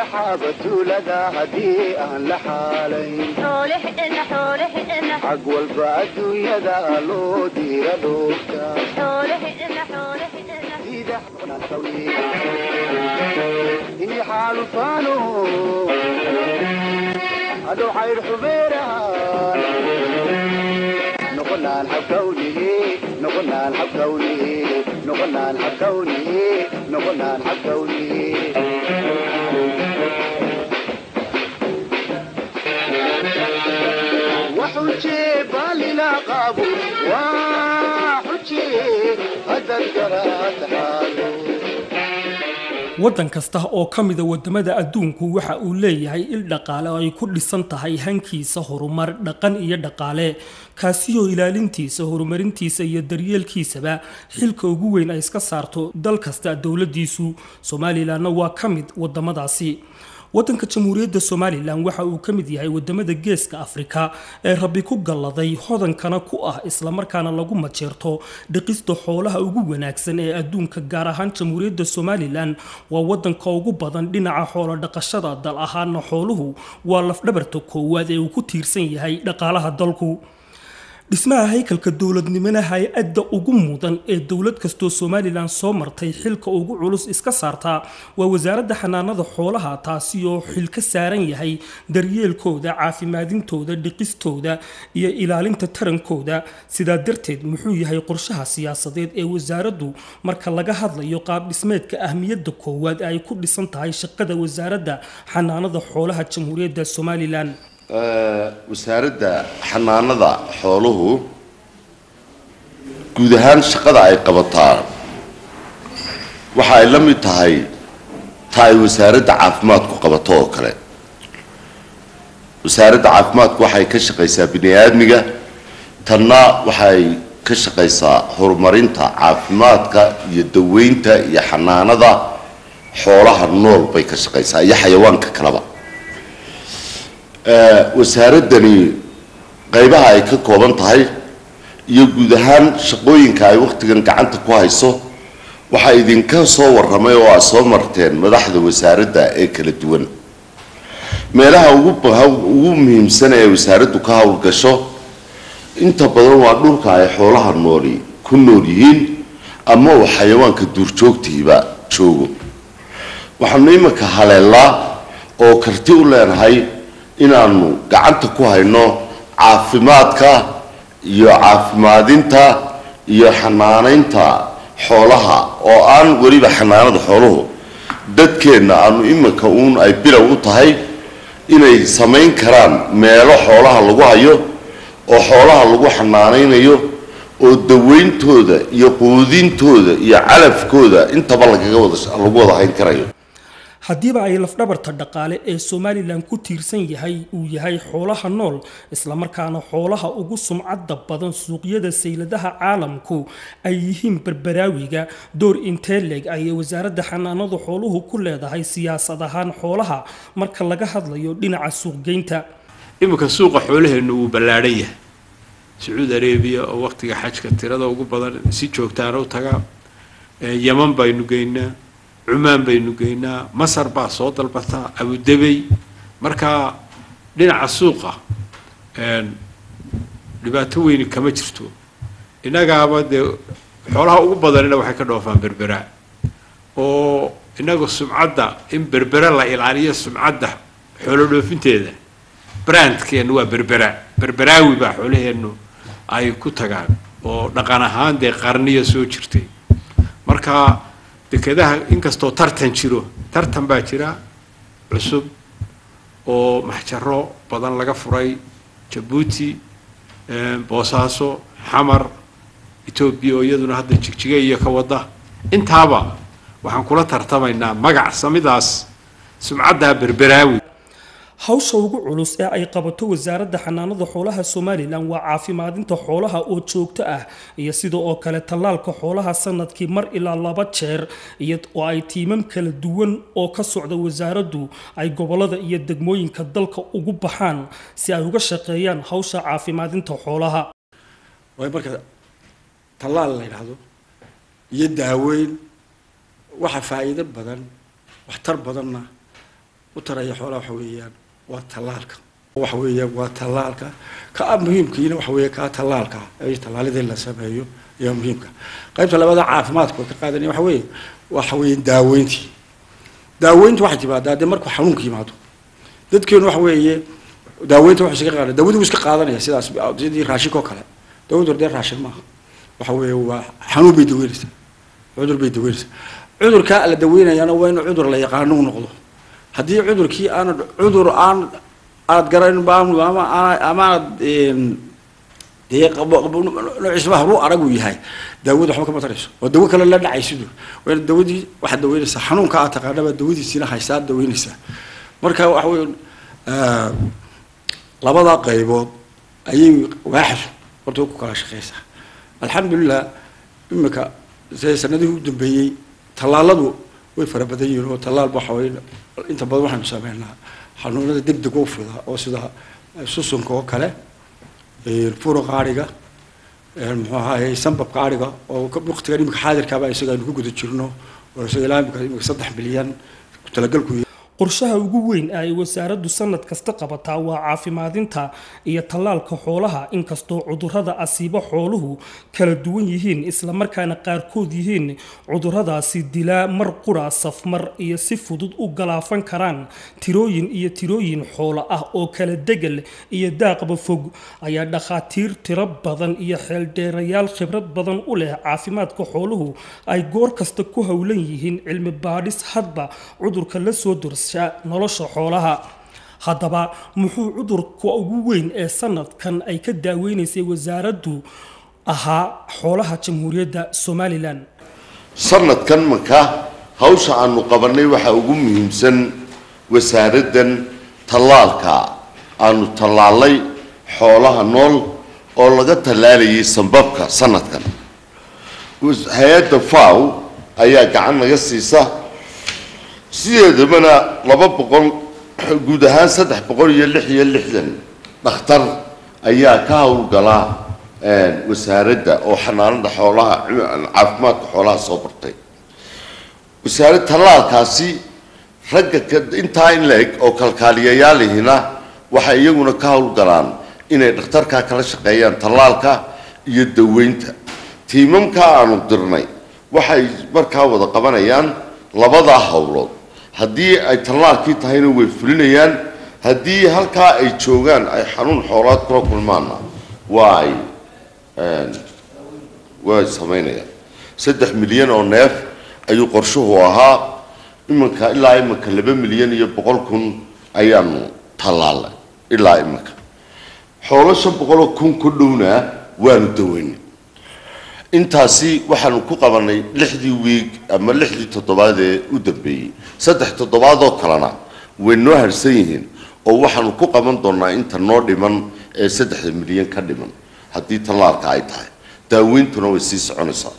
xaaba tuulada haddii aan la xaalayn xag walba adduunyada loo diira dhoofka ini xaalufaano hadhow xayr xubeeraan noqonaan xabkawnihi noqonaan xabkawnihi noqonaan xabkawnihi noqonaan xabkawnihi وحجي بالنا قابو وحجي هذا القرات حالو waddan kasta oo ka mida waddamada adduunku waxa uu leeyahay il dhaqaale oo ay ku dhisan tahay hankiisa horumar dhaqan iyo dhaqaale kaasiyoo ilaalintiisa horumarintiisa iyo daryeelkiisaba xilka ugu weyn ay iska saarto dal kasta dowladdiisu somalilanna waa ka mid waddamadaasi waddanka jamhuuriyadda somalilan waxa uu ka mid yahay wadamada geeska afrika ee rabbi ku galladay hodankana ku ah islamarkaana lagu majeerto dhiqista xoolaha ugu wanaagsan ee adduunka gaar ahaan jamhuuriyadda somalilan waa wadanka ugu badan dhinaca xoolo dhaqashada dal ahaana xooluhu waa lafdhabarta koowaad ee uu ku tiirsan yahay dhaqaalaha dalku dhismaha haykalka dowladnimona hay-adda ugu mudan ee dowlad kastoo somalilan soo martay xilka ugu culus iska saartaa waa wasaaradda xanaanada xoolaha taasi oo xil ka saaran yahay daryeelkooda caafimaadintooda dhiqistooda iyo ilaalinta tarankooda sidaa darteed muxuu yahay qorshaha siyaasadeed ee wasaaraddu marka laga hadlayo qaab dhismeedka ahmiyadda koowaad ee ay ku dhisan tahay shaqada wasaaradda xanaanada xoolaha jamhuuriyadda somalilan wasaaradda xanaanada xooluhu guud ahaan shaqada ay qabataa waxa ay la mid tahay ta ay wasaaradda caafimaadku qabato oo kale wasaaradda caafimaadku waxay ka shaqaysaa bini aadmiga tanna waxay ka shaqaysaa horumarinta caafimaadka iyo daweynta iyo xanaanada xoolaha nool bay ka shaqaysaa iyo xayawaanka kaleba wasaaradani qaybaha ay ka kooban tahay iyo guud ahaan shaqooyinka ay wakhtigan gacanta ku hayso waxaa idinka soo warramay oo aad soo marteen madaxda wasaaradda ee kala duwan meelaha ugu ugu muhiimsan ee wasaaraddu ka howlgasho inta badan waa dhulka ay xoolaha nooli ku nool yihiin ama uu xayawaanka duurjoogtiiba joogo waxaanu iminka haleelaa oo karti u leenahay inaanu gacanta ku hayno caafimaadka iyo caafimaadinta iyo xanaanaynta xoolaha oo aan weliba xanaanada xooluhu dadkeenna aanu iminka uun ay bilow u tahay inay samayn karaan meelo xoolaha lagu hayo oo xoolaha lagu xanaanaynayo oo daweyntooda iyo quudintooda iyo calafkooda intaba lagaga wada lagu wada hayn karayo haddiiba ay lafdhabarta dhaqaale ee somalilan ku tiirsan yahay uu yahay xoolaha nool islamarkaana xoolaha ugu sumcadda badan suuqyada sayladaha caalamku ay yihiin barbaraawiga door inteleg ayay wasaaradda xanaanada xooluhu ku leedahay siyaasad ahaan xoolaha marka laga hadlayo dhinaca suuqgeynta iminka suuqa xoolaheennu wuu ballaadhan yahay sacuudi arabiya oo wakhtiga xajka tirada ugu badan si joogtaana u tagaa yaman baynu geynaa cumaan baynu geynaa masar baa soo dalbataa abudabey markaa dhinaca suuqa dhibaato weyni kama jirto innagaaba dee xoolaha ugu badanina waxay ka dhoofaan berbera oo innaga sumcadda in berbera la ilaaliyo sumcadda xoolo dhoofinteeda brandkeennu waa berbera berberaawi baa xoolaheennu ay ku tagaan oo dhaqan ahaan dee qarniya soo jirtay marka dekedaha inkastoo tartan jiro tartan baa jira cusub oo maxjaro badan laga furay jabuuti boosaaso xamar etoobiya oo iyaduna hadda jigjiga iyo ka wada intaaba waxaan kula tartamaynaa magac samidaas sumcaddaa berberaawi hawsha ugu culus ee ay qabato wasaaradda xanaanada xoolaha somalilan waa caafimaadinta xoolaha oo joogto ah iyo sida oo kale tallaalka xoolaha sanadkii mar ilaa laba jeer iyo oo ay tiimam kala duwan oo ka socda wasaaraddu ay gobolada iyo degmooyinka dalka ugu baxaan si ay uga shaqeeyaan hawsha caafimaadinta xoolaha waay marka tallaal la yidhaahdo iyo daaweyn waxa faa'iido badan waxtar badanna u taraya xoolaha waxa weeyaan waa tallaalka waxa weeyaan waa tallaalka ka muhiimkiina waxa weeye kaa tallaalka ee tallaalidii la sameeyo ayaa muhiimka qaybta labada caafimaadka oo ka qaadanaya waxa weeye waxa weeye daaweyntii daaweyntu waxay timaadaa dee markuu xanuunka yimaado dadkeenu waxa weeye daaweynta wuxuu iskaga qaada daawadu wuu iska qaadanaya sidaas sidii raashinka oo kale daawadu dee raashin maaha waxa weeye waa xanuun bay daweynaysaa cudur bay daweynaysaa cudurkaa la daweynayaana waa inuu cudur la yaqaano u noqdo haddii cudurkii aanad cudur aan aad garan ama amaanad dee noociisba haru arag uu yahay daawada waxba kama tarayso oo dawo kale la dhacaysidu waa dawadii waxaad daweynaysaa xanuunka aad taqaanaba dawadiisiina haysaa aad daweynaysaa marka waxa weeye labada qaybood ayay waaxdu horta ku kala shaqeysaa alxamdulilah imika se sanadihii u dambeeyey tallaaladu way fara badan yihiin oo tallaal waxa weye inta badan waxaynu sameynaa xanuunada deg deg u fida oo sida susunka oo kale furo qaadhiga muxuu ahaye sambabka adhiga oo waqtigan imika xaadirkaaba isaga aynu ku guda jirno oo isaga ilaa imika imika saddex milyan talagalku qorshaha ugu weyn ee ay wasaaraddu sanad kasta qabataa waa caafimaadinta iyo tallaalka xoolaha inkastoo cudurrada asiibo xooluhu kala duwan yihiin islamarkaana qaarkood yihiin cudurradaasi dilaa mar qura safmar iyo si fudud u galaafan karaan tirooyin iyo tirooyin xoolo ah oo kala degel iyo daaqba fog ayaa dhakhaatiir tiro badan iyo xeeldheerayaal khibrad badan u leh caafimaadka xooluhu ay goor kasta ku howlan yihiin cilmi baadhis hadba cudurka la soo durs nolosha xoolaha haddaba muxuu cudurka ugu weyn ee sanadkan ay ka daaweynaysay wasaaraddu ahaa xoolaha jamhuuriyadda somalilan sanadkan marka hawsha aanu qabanay waxaa ugu muhiimsan wasaaraddan tallaalka aanu tallaalay xoolaha nool oo laga tallaalayay sambabka sanadkan hay-adda faw ayaa gacan naga siisa sideedabana laba boqol guud ahaan saddex boqol iyo lix iyo lixdan dhakhtar ayaa ka howlgala wasaaradda oo xanaanada xoolaha caafimaadka xoolaha soo bartay wasaarad tallaalkaasi ragga intaa in la eg oo kalkaaliyayaalihina waxay iyaguna ka howlgalaan inay dhakhtarkaa kala shaqeeyaan tallaalka iyo daweynta tiimamkaa aanu dirnay waxay markaa wada qabanayaan labadaa howlood haddii ay tallaalkii tahayna way fulinayaan haddii halkaa ay joogaan ay xanuun xoolaad kula kulmaanna waa ay way samaynayaan saddex milyan oo neef ayuu qorshuhu ahaa iminka ilaa iminka laba milyan iyo boqol kun ayaanu tallaalnay ilaa iminka xoolo shan boqoloo kun ku dhowna waanu daweynay intaasi waxaanu ku qabanay lixdii wiig ama lixdii toddobaad ee u dambeeyey saddex toddobaadoo kalena way noo harsan yihiin oo waxaanu ku qaban doonaa inta noo dhiman ee saddexda milyan ka dhiman haddii tallaalka ay tahay daaweyntuna way sii soconaysaa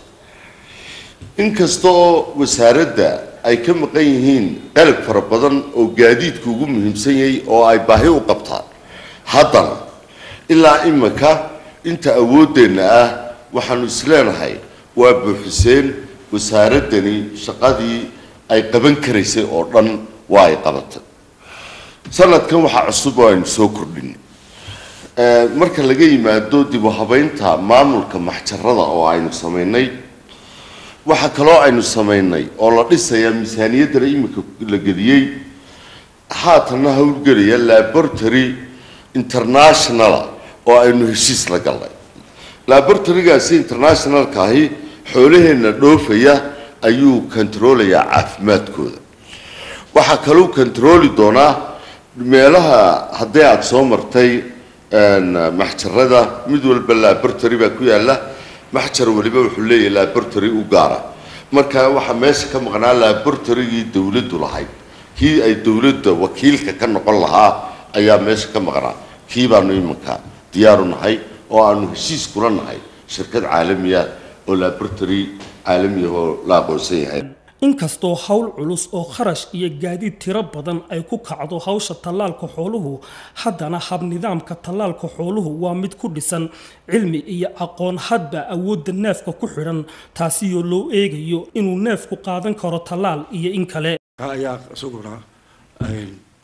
inkasta oo wasaaradda ay ka maqan yihiin qalab fara badan oo gaadiidka ugu muhiimsan yahay oo ay baahi u qabtaan haddana ilaa imika inta awooddeenna ah waxaanu isleenahay waa buuxiseen wasaaraddani shaqadii ay qaban karaysay oo dhan waa ay qabatay sanadkan waxaa cusub oo aynu soo kordhin marka laga yimaado dib u habeynta maamulka maxjarada oo aynu samaynay waxaa kaloo aynu samaynay oo la dhisayaa miisaaniyaddana imika la geliyey haatanna howlgelaya laboratory internationala oo aynu heshiis la galnay laboratorygaasi internationalka ahi xoolaheenna dhoofaya ayuu kontaroolayaa caafimaadkooda waxaa kaluu kontarooli doonaa meelaha haddii aada soo martay maxjarada mid walba laboratory baa ku yaala maxjar waliba wuxuu leeyahay laboratory u gaara marka waxaa meesha ka maqnaa laboratorygii dowladdu lahayd kii ay dowladda wakiilka ka noqon lahaa ayaa meesha ka maqnaa kii baanu iminka diyaaru nahay oo aanu heshiis kula nahay shirkad caalamiya oo laboratory caalamiya oo la aqoonsan yahay inkastoo howl culus oo kharash iyo gaadiid tiro badan ay ku kacdo hawsha tallaalka xooluhu haddana habnidaamka tallaalka xooluhu waa mid ku dhisan cilmi iyo aqoon hadba awoodda neefka ku xidhan taasiyoo loo eegayo inuu neefku qaadan karo tallaal iyo in kale ayaa isaguna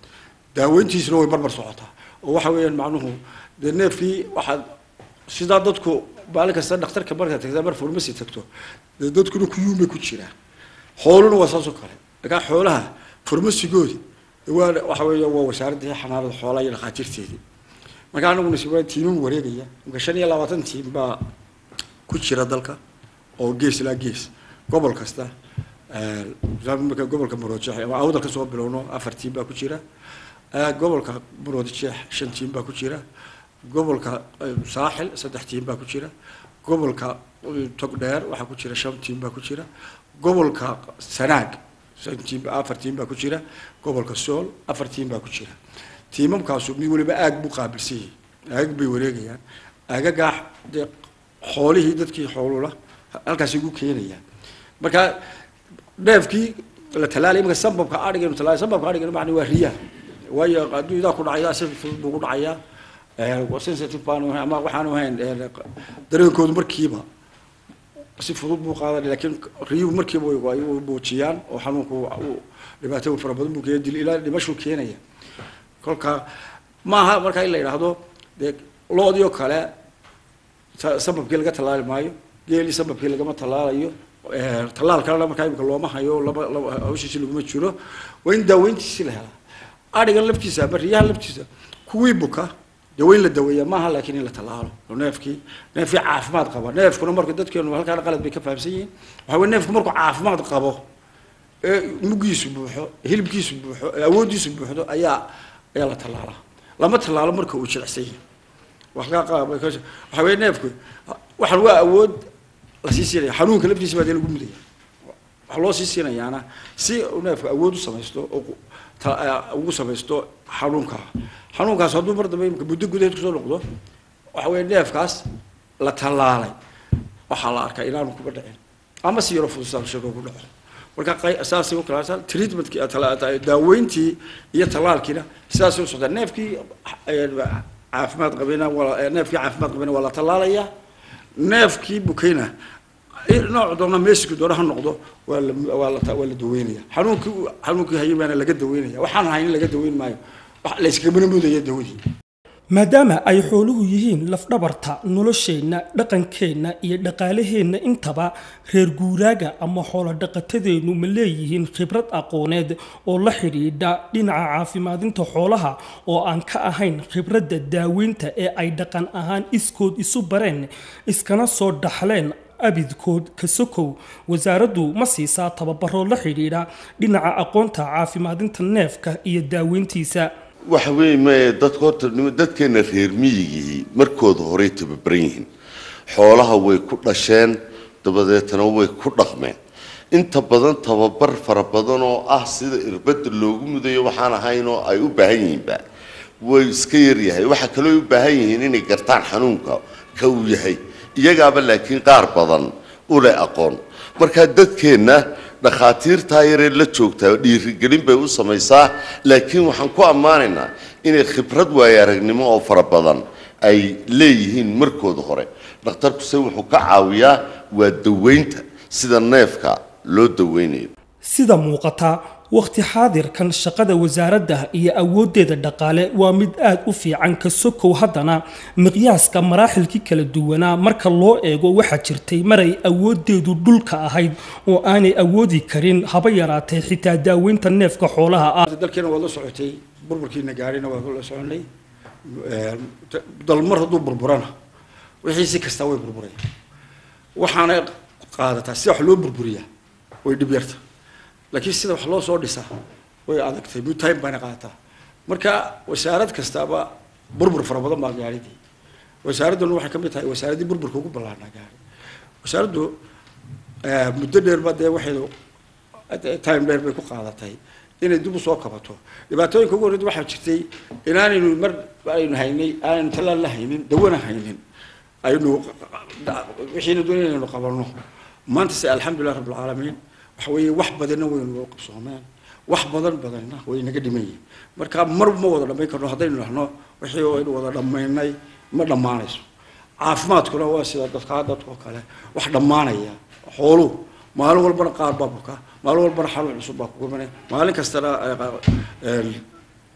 daaweyntiisuna way barbar socotaa oo waxa weeyaan macnuhu dee neefkii waxaad sidaa dadku maalin kasta dhakhtarka markaad tagtaa mar farmasi tagto dee dadkuna kuyuumay ku jiraan xooluna waa saasoo kale markaa xoolaha farmasigoodi waa waxa weeya waa wasaaraddii xanaanada xoolaha iyo dhakhaatiirteedii marka anaguna si tiimam wareegaya marka shan iyo labaatan tiim baa ku jira dalka oo gees ilaa gees gobol kasta marka gobolka maroojeex ama awdal ka soo bilowno afar tiim baa ku jira gobolka maroojeex shan tiim baa ku jira gobolka saaxil saddex tiim baa ku jira gobolka togdheer waxaa ku jira shan tiim baa ku jira gobolka sanaag shan tiim afar tiim baa ku jira gobolka sool afar tiim baa ku jira tiimamkaasu mid waliba aag buu qaabilsan yihi aagag bay wareegayaan aagagaa dee xoolihii dadkii xoolula halkaasi ugu keenayaan marka neefkii la talaalay imika sambabka adhigaynu talaalay sambabka adhigaynu macni waa riyaa waayo hadduu idaa ku dhacayaa si fudud buu ku dhacayaa sensitive baanu ama waxaanu ahayn dareenkoodu markiiba si fudud buu qaadan laakiin riyuhu markiiba way muujiyaan oo xanuunku dhibaato fara badan buu keena dil ilaa dhimashuu keenaya kolka maaha markaa in la yidhaahdo dee loodii oo kale sababkii laga tallaali maayo geelii sababkii lagama tallaalayo tallaal kalena markaa imika looma hayo laba laba hawshiisi laguma jiro waa in daaweyntiisi la helaa adhigan laftiisa ama riyaha laftiisa kuwii buka dee waa in la daweeyaa maaha laakiin in la tallaalo oo neefkii neefkii caafimaad qaba neefkuna marka dadkeenu halkaana qalad bay ka fahamsan yihiin waxaa weye neefku markuu caafimaad qabo ee muggiisu buuxo hilibkiisu buuxo ee awooddiisu buuxdo ayaa ayaa la tallaalaa lama tallaalo marka uu jilicsan yahay waxaa weye neefku waxaan waa awood lasii siinaya xanuunka laftiisa baa dee lagu mudaya waxaa loo sii siinayaana si uu neefku awood u samaysto oo ugu samaysto xanuunka xanuunkaas hadduu mar dambe imika muddo gudaheed kusoo noqdo waxa weye neefkaas la tallaalay waxaa la arkaa inaanu kuba dhicin ama si yaro fudusaanshago ku dhaco marka saasay u kala treatmentkii daaweyntii iyo tallaalkiina sidaasay u socdaa neefkii caafimaad qabina waa neefkii caafimaad qabina waa la tallaalayaa neefkii bukayna nooc doona meesiku doona ha noqdo waa la waa la waa la daweynaya xanuunkii xanuunkii hayin baana laga daweynaya waxaan hayn laga daweyn maayo wax la iskagamana mudaya dawadii maadaama ay xooluhu yihiin lafdhabarta nolosheenna dhaqankeenna iyo dhaqaalaheenna intaba reer guuraaga ama xoolo dhaqatadeennu ma leeyihiin khibrad aqooneed oo la xidhiidha dhinaca caafimaadinta xoolaha oo aan ka ahayn khibradda daaweynta ee ay dhaqan ahaan iskood isu bareen iskana soo dhaxleen abidkood ka sokow wasaaraddu ma siisaa tababaro la xidhiidha dhinaca aqoonta caafimaadinta neefka iyo daaweyntiisa waxa weeye mae dadka horta dadkeena reer miyigii markooda horey tababaran yihiin xoolaha way ku dhasheen dabadeetana way ku dhaqmeen inta badan tababar fara badan oo ah sida irbadda loogu mudayo waxaan ahayn oo ay u baahan yihiinba way iska yaryahay waxaa kaloo u baahan yihiin inay gartaan xanuunka ka uu yahay iyagaaba laakiin qaar badan u leh aqoon markaa dadkeenna dhakhaatiirtaa yaree la joogtaa dhiirigelin bay u samaysaa laakiin waxaan ku ammaanaynaa inay khibrad waayo aragnimo oo fara badan ay leeyihiin markooda hore dhakhtarkuse wuxuu ka caawiyaa waa daweynta sida neefka loo daweynayo sida muuqata wakhti xaadirkan shaqada wasaaradda iyo awooddeeda dhaqaale waa mid aad u fiican ka sokow haddana miqyaaska maraaxilkii kala duwanaa marka loo eego waxaa jirtay maray awooddeedu dhulka ahayd oo aanay awoodi karin haba yaraatee xitaa daaweynta neefka xoolaha ah dalkeena waad la socotay burburkiina gaarina waa la soconay dalmar hadduu burburana wixii si kastaa way burburaya waxaana qaadataa sida wax loo burburiyaa way dhib yarta laakiin sida wax loo soo dhisaa way adagtay mid time baana qaadataa marka wasaarad kastaaba burbur fara badan baa gaadhidii wasaaradduna waxay ka mid tahay wasaaraddii burburka ugu ballaarnaa gaadhi wasaaraddu muddo dheerba dee waxaydu time dheer bay ku qaadatay inay dib u soo kabato dhibaatooyinka ugu horreyd waxaa jirtay inaanaynu mar aynu haynay aanaynu tallaal la haynin dawana haynin aynu wixiina doonay inaynu qabanno maanta se alxamdulilah rabbi alcaalamiin waxa weeye wax badanna waynu loo qabsoomeen wax badan badanna way naga dhiman yihin marka mar ma wada dhammayn karno haddaynu dhahno wixii aynu wada dhammaynay ma dhammaanayso caafimaadkuna waa sida dadkaa dadkoo kale wax dhammaanaya xooluhu maalin walbana qaar baa buka maalin walbana xanuun cusub baa kugu imanaya maalin kastana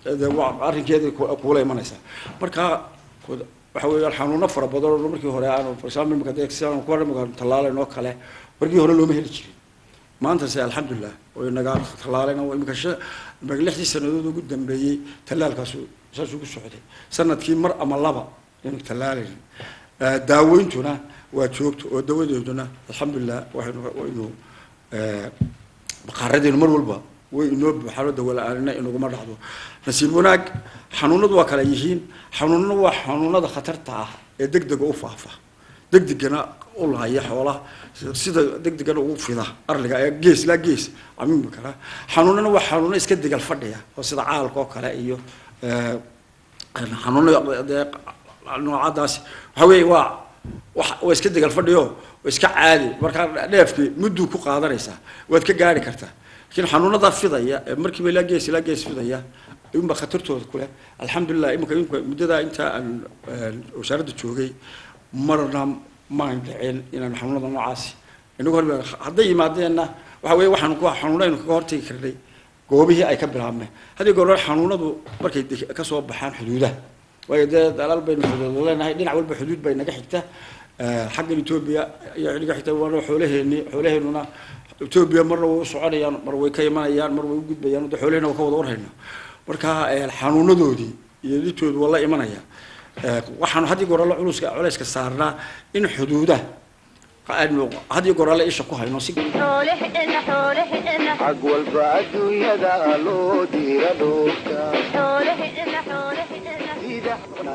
dee waa arrinkeeda ku- kuula imanaysaa marka ku- waxa weeyaan xanuuno fara badan oo markii hore aanu for example imika dee sidaan ku imika tallaalan oo kale markii hore looma heli jirin maanta se alxamdulilah way naga tallaaleen oo imika shan imika lixdii sanadood ugu dambeeyey tallaalkaasu saasuu ku socday sanadkii mar ama laba inu tallaalayn Eh, daaweyntuna waa joogto oo dawadeeduna alxamdulilah waxaynu waynu eh, baqaaradeenu mar walba way inoo buuxaan oo dawo la-aanina inaguma dhacdo nasiib wanaag xanuunadu waa kala yihiin xanuunna waa xanuunada khatarta ah ee degdega u faafa degdegana u lahaya xoolaha sida degdegana ugu fida arliga ee gees laa gees camiimi kara xanuunana waa xanuuno iska degal fadhiya oo sida caalka oo kale iyo eh, xanuuno dee noocadaasi waxa weeye waa wax waa iska degal fadhiyo waa iska caadi markaa dheefkii mudduu ku qaadanaysaa waad ka gaari kartaa laakiin xanuunada fidaya ee markiiba ilaa gees ilaa gees fidaya inba khatartooda kuleh alxamdulilah imika imika muddadaa intaa aan een, wasaaradda joogay marna maan dhicin inaan xanuunada noocaasi inagu hor hadday yimaadeenna waxa weeye waxaanu ku xanuunaynu kaga hortagi karnay goobihii ay ka bilaabmeen haddii goor xanuunadu markay de- ka soo baxaan xuduudaha waayo dee dalaal baynu xuduud leenahay dhinac walba xuduud bay naga xigta Eh, xaggan etoobiya ayaa naga xigta waana xoolaheeni xoolaheenuna etoobiya marna way u soconayaan mar way ka imanayaan mar way u gudbayaan de xoolaheena waa ka wada warhayna marka eh, xanuunadoodii iyo dhibtoodu waa la imanaya Eh, waxaanu haddii goor alle culuska culayska saarnaa in xuduudaha aynu haddii goor alle isha ku hayno si xoolaheenna xoolaheenna xag walba adduunyada loo diira dhoofka xoolaheenna xoolaheenna sida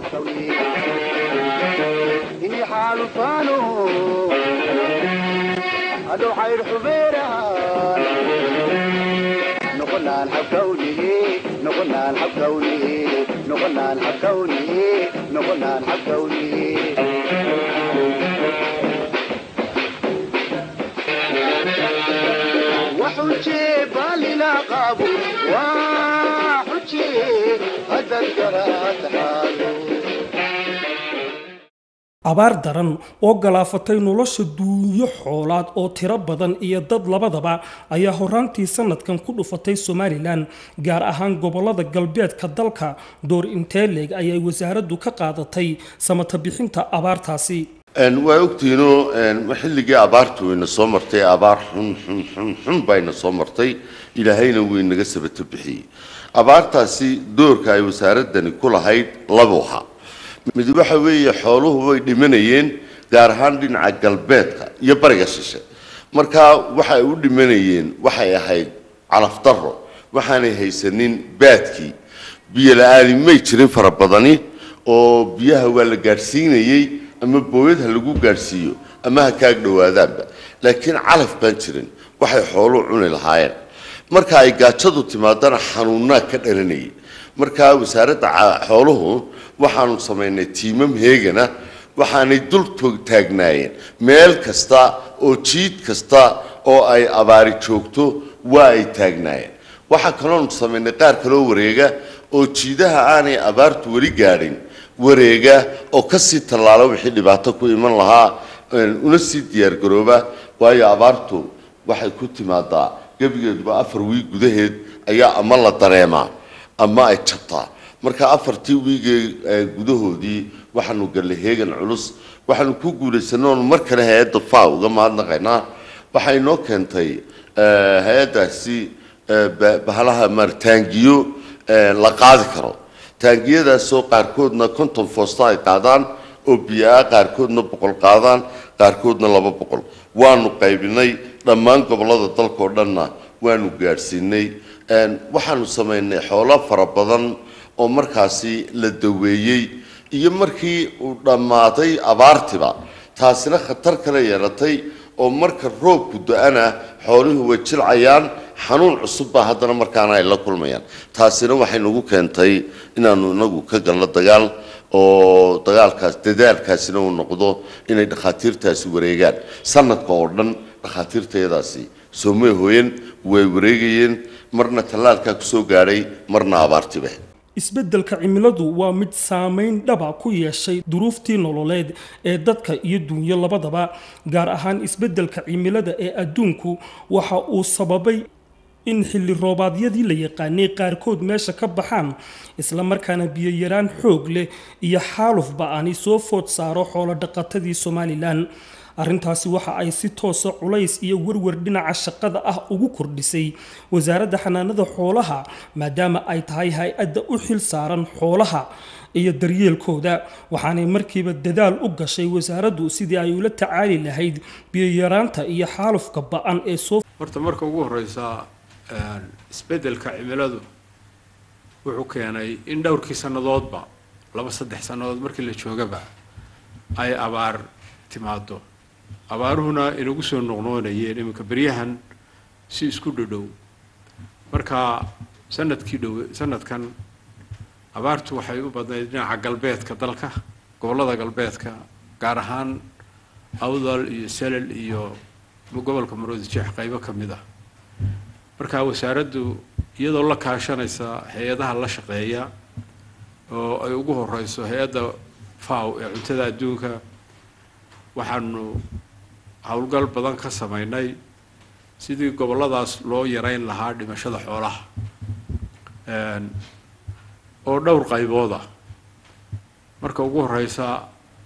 iyo xaalufaano hadhow xayr xubeerahan noqonaan xabkawnihi noqonaan xabkawnihi noqonaan xabkawnihi noqonaan xabkawnihi وحجي بالنا قابو وحجي هذا القرات حالو abaar daran oo galaafatay nolosha duunyo xoolaad oo tiro badan iyo dad labadaba ayaa horaantii sanadkan ku dhufatay somalilan gaar ahaan gobolada galbeedka dalka door intee leeg ayay wasaaraddu ka qaadatay samata bixinta abaartaasi Een, waa ogtiinoo een, xilligii abaartu wayna soo martay abaar xun xun xun xun bayna soo martay ilaahayna wuu inaga sabato bixiyey abaartaasi doorka ay wasaaradani ku lahayd laba waxa mid waxa weeye xooluhu way dhimanayeen gaar ahaan dhinaca galbeedka iyo bariga shishe marka waxa ay u dhimanayeen waxay ahayd calaf darro waxaanay haysanin baadkii biyo la-aani may jirin fara badani oo biyaha waa la gaadhsiinayey ama booyad ha lagu gaadhsiiyo ama ha kaag dhowaadaanba laakiin calaf baan jirin waxay xooluhu cuni lahaayeen marka ay gaajadu timaadana xanuunaa ka dhalanayay marka wasaaradda ca- xooluhu waxaanu samaynay tiimam heegana waxaanay dul toog taagnaayeen meel kasta oo jiid kasta oo ay abaari joogto waa ay taagnaayeen waxaa kaloonu samaynay qaar kaloo wareega oo jiidaha aanay abaartu weli gaadhin wareega oo kasii tallaala wixii dhibaato ku iman lahaa een, una sii diyaargarooba waayo abaartu waxay ku timaadaa gebigeeduba afar wiig gudaheed ayaa ama la dareemaa ama ay jabtaa marka afartii wiigee ee gudahoodii waxaanu gallay heegan culus waxaanu ku guulaysanay oonu mar kale hay-adda fa uga mahadnaqaynaa waxay noo keentay eh, hay-addaasi eh, ba- bahalaha martaangiyo eh, la qaadi karo taangiyadaasoo qaarkoodna konton foosta ay qaadaan oo biyo-ah qaarkoodna boqol qaadaan qaarkoodna laba boqol waanu qaybinay dhammaan gobollada dalka oo dhanna waanu gaadhsiinay Een, waxaanu samaynay xoolo fara badan oo markaasi la daweeyey iyo markii uu dhammaaday abaartiba taasina khatar kale yeelatay oo marka roobku da-ana xooluhu way jilcayaan xanuun cusub baa haddana markaana ay la kulmayaan taasina waxay nagu keentay inaanu inagu ka galno dagaal oo dagaalkaas dadaalkaasina uu noqdo inay dhakhaatiirtaasi wareegaan sanadka oo dhan dhakhaatiirtayadaasi soomay hooyen way wareegayeen marna tallaalkaa kusoo gaadhay marna abaartiba isbeddelka cimiladu waa mid saameyn dhaba ku yeeshay duruuftii nololeed ee dadka iyo duunyo labadaba gaar ahaan isbeddelka cimilada ee adduunku waxa uu sababay in xilli roobaadyadii la yaqaanay qaarkood meesha ka baxaan islamarkaana biyoyaraan xoog leh iyo xaaluf ba-ani soo food saaro xoolo dhaqatadii somalilan arrintaasi waxa ay si toosa culays iyo warwar dhinaca shaqada ah ugu kordhisay wasaaradda xanaanada xoolaha maadaama ay tahay hay-adda u xil saaran xoolaha iyo daryeelkooda waxaanay markiiba dadaal u gashay wasaaraddu sidii ay ula tacaali lahayd biyoyaraanta iyo xaalufka ba-an ee soo horta marka ugu horeysa isbeddelka cimiladu wuxuu keenay in dhowrkii sannadoodba laba saddex sannadood markii la joogaba ay abaar timaado abaaruhuna inagu soo noqnoonayeen iminka beryahan si isku dhadhow marka sanadkii dhow sanadkan abaartu waxay u badnayd dhinaca galbeedka dalka gobollada galbeedka gaar ahaan awdal iyo selel iyo gobolka maroodi jeex qaybo ka mid ah marka wasaaraddu iyadoo la kaashanaysa hay-adaha la shaqeeya oo ay ugu horeyso hay-adda faw ee cuntada adduunka waxaanu howlgal badan ka sameynay sidii gobolladaas loo yareyn lahaa dhimashada xoolaha oo dhowr qaybood ah marka ugu horeysa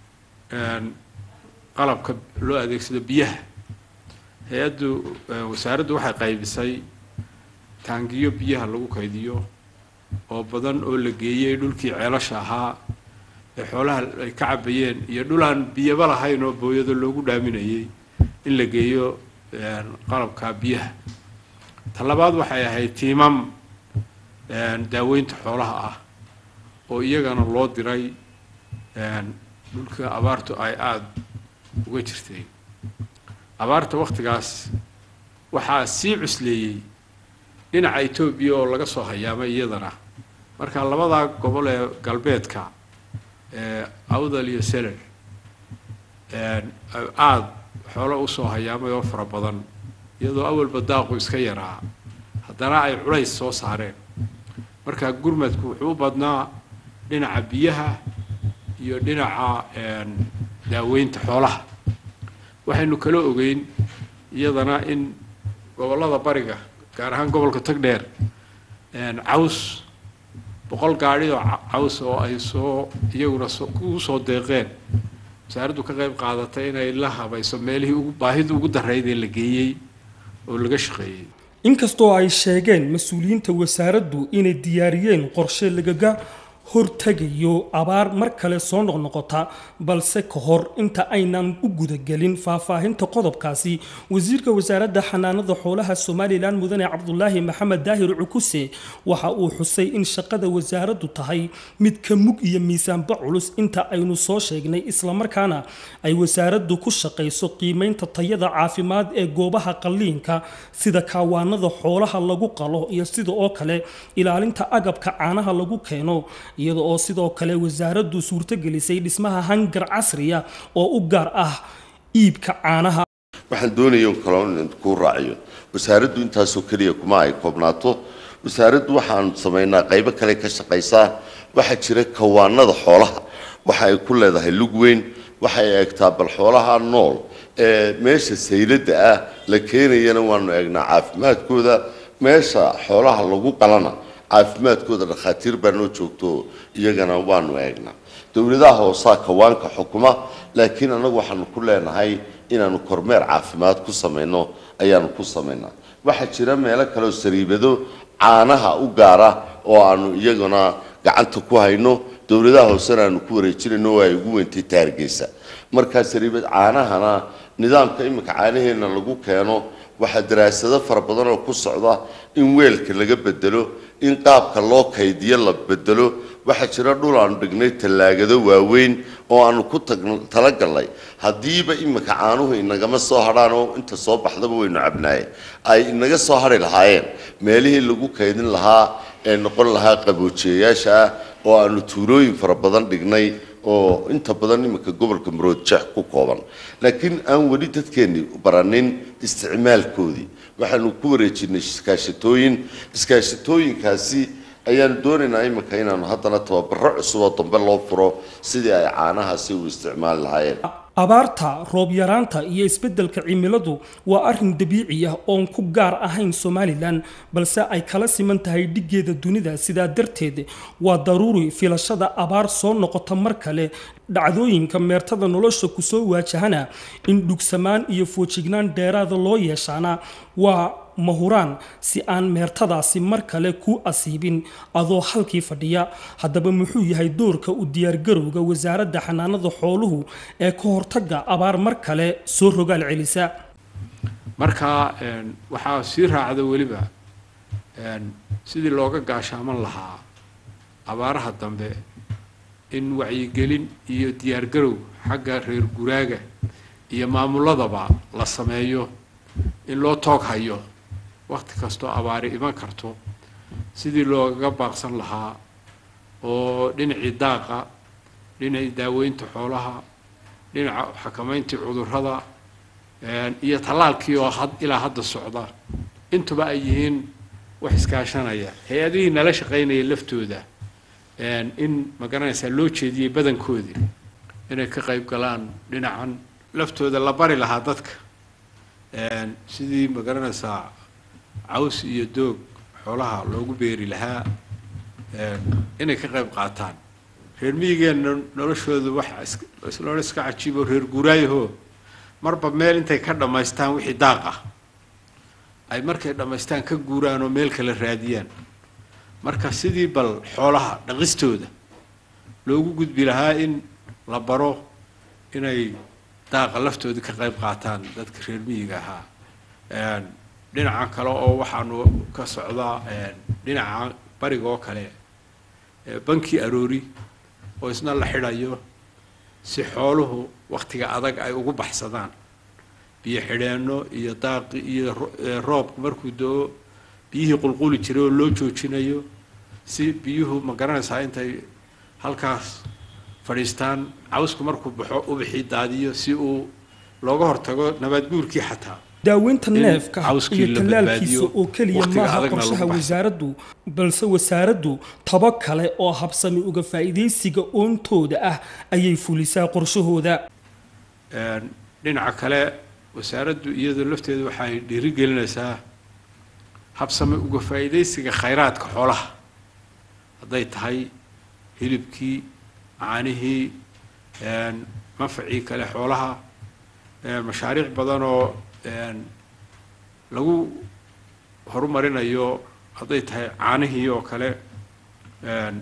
qalabka loo adeegsado biyaha hay-addu wasaaraddu waxay qaybisay taangiyo biyaha lagu kaydiyo oo badan oo la geeyey dhulkii ceelasha ahaa ee xoolaha ay ka cabayeen iyo dhulaan biyaba lahayn oo booyado loogu dhaaminayay in la geeyo qalabka biyaha ta labaad waxay ahayd tiimam daaweynta xoolaha ah oo iyagana loo diray dhulka abaartu ay aada uga jirtay abaarta waktigaas waxaa sii cusleeyey dhinaca etoobiya oo laga soo hayaamay iyadana marka labadaa gobol ee galbeedka awdal iyo selel aada xoolo usoo hayaamay oo fara badan iyadoo awalba daaqu iska yaraa haddana ay culays soo saareen marka gurmadku wuxuu u badnaa dhinaca biyaha iyo dhinaca daaweynta xoolaha waxaynu kala ogeyn iyadana in gobollada bariga gaar ahaan gobolka tagdheer caws boqol gaadhi oo caws oo ay soo iyaguna ugu soo deeqeen wasaaraddu ka qayb qaadatay inay la habayso meelihii ugu baahida ugu darayd ee la geeyey oo laga shaqeeyey inkastoo ay sheegeen mas-uuliyiinta wasaaraddu inay diyaariyeen qorshe lagaga hortegayo abaar mar kale soo noqnoqota balse ka hor inta aynan u gudagelin faahfaahinta qodobkaasi wasiirka wasaaradda xanaanada xoolaha somalilan mudane cabdulaahi maxamed daahir cukuse waxa uu xusay in shaqada wasaaraddu tahay mid ka mug iyo miisaanba culus inta aynu soo sheegnay islamarkaana ay wasaaraddu ku shaqayso qiimeynta tayada caafimaad ee goobaha qalliinka sida kaawaanada xoolaha lagu qalo iyo sida oo kale ilaalinta agabka caanaha lagu keeno iyada oo sidoo kale wasaaraddu suurtogelisay dhismaha hangar casriya oo u gaar ah iibka caanaha waxaan doonaya un kaloo in kuu raaciyo wasaaraddu intaasoo keliya kuma ay koobnaato wasaaraddu waxaan samaynaa qaybo kale ka shaqaysaa waxaa jira kawaanada xoolaha waxa ay ku leedahay lug weyn waxay eegtaa bal xoolaha nool ee meesha sayladda ah la keenayana waanu eegnaa caafimaadkooda meesha xoolaha lagu qalana caafimaadkooda dhakhaatiir baa noo joogto iyagana waanu eegnaa dowladaha hoosaa kawaanka xukuma laakiin annagu waxaanu ku leenahay inaanu kormeer caafimaad ku samayno ayaanu ku samaynaa waxaa jira meelo kaleoo sariibado caanaha u gaara oo aanu iyaguna gacanta ku hayno dowladaha hoosena aanu ku wareejinayno oo ay ugu weyntay taargeysa markaa sariibad caanahana nidaamka iminka caanaheenna lagu keeno waxaa daraasado fara badan oo ku socda in weelka laga bedelo in qaabka loo kaydiyo la bedelo waxaa jira dhul aanu dhignay tallaagado waaweyn oo aanu ku talagalnay haddiiba iminka caanuhu inagama soo hadhaan oo inta soo baxdaba waynu cabnaaye ay inaga soo hadhi lahaayeen meelihii lagu kaydin lahaa ee noqon lahaa qaboojiyayaasha ah oo aanu tuulooyin fara badan dhignay oo inta badan iminka gobolka maroodjeex ku kooban laakiin aan weli dadkeenni baranin isticmaalkoodii waxaanu ku wareejinay iskaashatooyin iskaashatooyinkaasi ayaanu doonaynaa iminka inaanu haddana tababaro cusub oo dambe loo furo sidii ay caanahaasi u isticmaali lahaayeen abaarta roob yaraanta iyo isbeddelka cimiladu waa arrin dabiici ah oon ku gaar ahayn somalilan balse ay kala siman tahay dhiggeeda dunida sidaa darteed waa daruuri filashada abaar soo noqota mar kale dhacdooyinka meertada nolosha kusoo waajahana in dhugsamaan iyo foojignaan dheeraada loo yeeshaana waa mahuraan si aan meertadaasi mar kale ku asiibin adoo halkii fadhiya haddaba muxuu yahay doorka u diyaargarowga wasaaradda xanaanada xooluhu ee ka hortagga abaar mar kale soo rogaal celisa marka een, waxaa sii raacda weliba een, sidii looga gaashaaman lahaa abaaraha dambe in wacyigelin iyo diyaargarow xagga reer guraaga iyo maamuladaba la sameeyo in loo toog hayo wakhti kastoo abaari iman karto sidii loogaga baaqsan lahaa oo dhinacii daaqa dhinacii daaweynta xoolaha dhinaca xakamayntii cudurrada een, iyo tallaalkii oo had ilaa hadda socda intuba ay yihiin wax iskaashanaya hay-adihii nala shaqaynaya laftooda een, in ma garanaysaa loo jeediyey badankoodii inay ka qayb galaan dhinacan laftooda la bari lahaa dadka een, sidii ma garanaysaa caws iyo doog xoolaha loogu beeri lahaa een, inay ka qayb qaataan reer miyigeenna noloshooda wax isloona iska cajiibo reer guuraayahoo marba meel intay ka dhammaystaan wixii daaq ah ay markay dhammaystaan ka guuraan oo meel kale raadiyaan marka sidii bal xoolaha dhaqistooda loogu gudbi lahaa in la baro inay daaqa laftooda ka qayb qaataan dadka reer miyiga ahaa een, dhinaca kale oo waxaanu ka socdaa een, dhinaca bariga oo kale ee banki aroori oo isna la xidhayo si xooluhu wakhtiga adag ay ugu baxsadaan biyo xidheenno iyo daaqi iyo ro- ee roobku markuu do-o biyihii qulquli jiray oo loo joojinayo si biyuhu ma garanaysaa intay halkaas fadhiistaan cawsku markuu baxo ubixii daadiyo si uu looga hortago nabaad guurkii xataa daaweynta in neefka cawskii iyo la tallaalkiisa badbaadiyo, oo keliya waqtiga maaha adagna qorshaha lagu baxsado. wasaaraddu balse wasaaraddu tabo kale oo habsami uga faa'iidaysiga oontooda ah ayay fulisaa qorshahooda Een, dhinaca kale wasaaraddu iyadoo lafteedu waxay dhiirigelinaysaa habsame uga faa'iidaysiga khayraadka xoolaha hadday tahay hilibkii caanihii een, manfacii kale xoolaha een, mashaariic badan oo een, lagu horumarinayo hadday tahay caanihii oo kale een,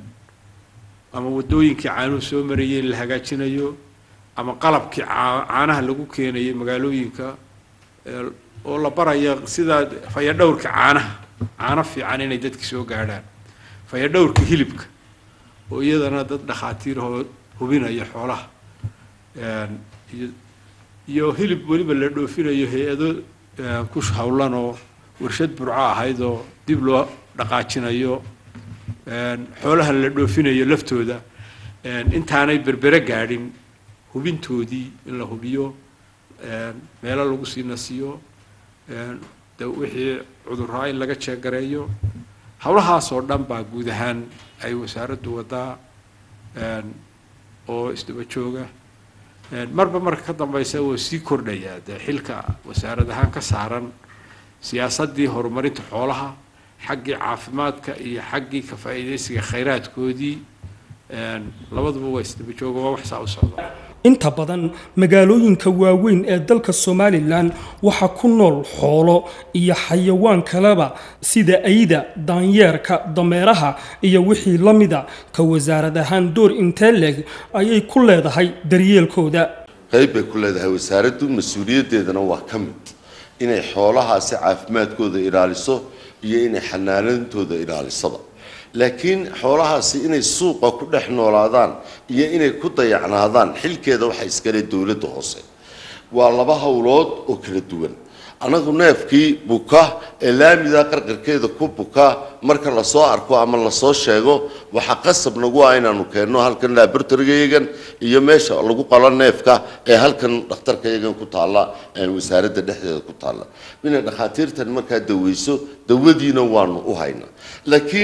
ama waddooyinkii caanuhu soo marayeen la hagaajinayo ama qalabkii caa- caanaha lagu keenayay magaalooyinka ee, oo la baraya sida fayadhowrka caanaha caano fiican inay dadki soo gaadhaan fayadhowrka hilibka oo iyadana dad dhakhaatiirahoo hubinaya xoolaha Een, iyo iyo hilib weliba la dhoofinayo hay-ado een, ku hawlan oo warshad burco ahayd oo dib loo dhaqaajinayo een, xoolaha la dhoofinayo laftooda een, intaanay berbere gaadhin hubintoodii in la hubiyo een, meelo lagu sii nasiyo een, de wixii cudurraa in laga jeegareeyo howlahaasoo dhan baa guud ahaan ay wasaaraddu wadaa een, oo isdaba jooga Een, marba marka ka dambeysa wuu sii kordhayaa dee xilka wasaarad ahaan ka saaran siyaasaddii horumarinta xoolaha xaggii caafimaadka iyo xaggii ka faa'iidaysiga khayraadkoodii een, labaduba waa isdaba jooga waa wax saa u socda inta badan magaalooyinka waaweyn ee dalka somalilan waxaa ku nool xoolo iyo xayawaan kaleba sida ayda daanyeerka dameeraha iyo wixii la mida ka wasaarad ahaan door intee leeg ayay ku leedahay daryeelkooda qayb bay ku leedahay wasaaraddu mas-uuliyaddeedana waa ka mid inay xoolahaasi caafimaadkooda ilaaliso iyo inay xanaanadooda ilaalisaba laakiin xoolahaasi inay suuqa ku dhex noolaadaan iyo inay ku dayacnaadaan xilkeeda waxa iskale dowladda hoose waa laba howlood oo kala duwan anagu neefkii buka ee laamida qarqarkeeda ku buka marka lasoo arko ama lasoo sheego waxaa qasab nagu ah inaanu keenno halkan laboratorygayagan iyo meesha lagu qalo neefka ee halkan dhakhtarkayagan ku taalla ee wasaaradda dhexdeeda ku taalla inay dhakhaatiirtan markaa daweyso dawadiina waanu u haynaa laakiin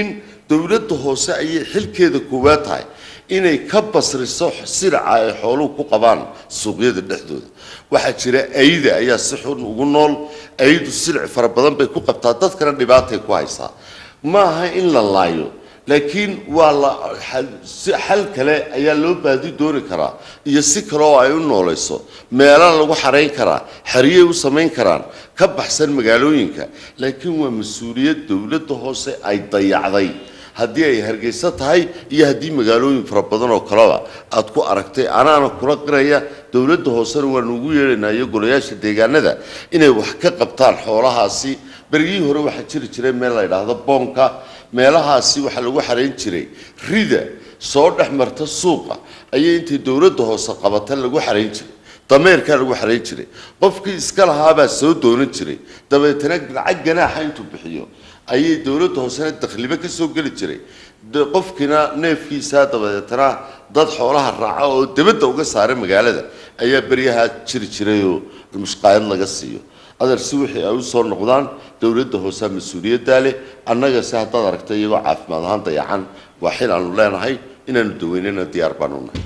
dowladda hoose ayay xilkeeda koowaad tahay inay ka basriso siraca ay xooluhu ku qabaan suuqyada dhexdooda waxaa jira ayda ayaa si xun ugu nool aydu silic fara badan bay ku qabtaa dadkana dhibaatay ku haysaa ma aha in la laayo laakiin waa la xal- si xal kale ayaa loo baadi dooni karaa iyo si kale oo ay u noolayso meelaa lagu xarayn karaa xeriyay u samayn karaan ka baxsan magaalooyinka laakiin waa mas-uuliyad dowladda hoose ay dayacday haddii ay hargeysa tahay iyo haddii magaalooyin fara badan oo kaleba aad ku aragtay anaana kula qiraya dowladda hoosena waanu ugu yeedhaynaa iyo golayaasha deegaanada inay wax ka qabtaan xoolahaasi berigii hore waxaa jiri jiray meel la yidhaahdo boonka meelahaasi waxaa lagu xarayn jiray rida soo dhex marta suuqa ayay intay dowladda hoose qabata lagu xarayn jiray dameerkaa lagu xarayn jiray qofkii iska lahaabaa soo doonan jiray dabeetana lacag ganaaxa intuu bixiyo ayay dowladda hoosena dakhliba ka soo geli jiray de- qofkiina neefkiisa dabadeetana dad xoolaha raaca oo debadda uga saara magaalada ayaa beryahaa jiri jiray oo mushqaayad laga siiyo adeer si wixii ay u soo noqdaan dowladda hoosea mas-uuliyaddaa leh annaga se haddaad aragta iyagoo caafimaad ahaan dayacan waa xil aanu leenahay inaanu daweynana diyaar baanu nahay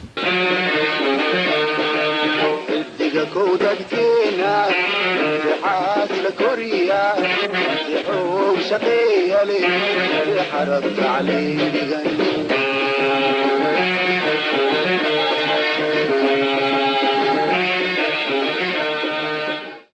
xildiga kow dadkeena dixaad la koriya dixow shaqeeya leh dixarab tacliimigan